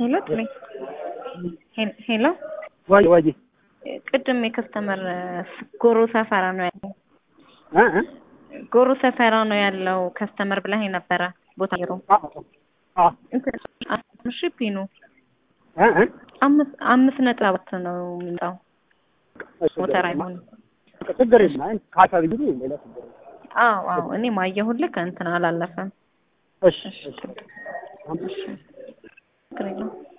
ሄሎ ጥሜ ሄሎ ወይ ወይ ቅድም የከስተመር ጎሮ ሰፈራ ነው ያለው እ እ ጎሮ ሰፈራ ነው ያለው ከስተመር ብለህ ነበረ ቦታ ሮ አ እሺ ፒኑ እ እ አምስት አምስት ነጥብ አራት ነው የሚመጣው ሞተር አይሆንም ችግር የለም አይ ካታ ቢሉ ሌላ ችግር የለም አዎ አዎ እኔ ማየሁልህ ከእንትን አላለፈም እሺ እሺ ችግር የለውም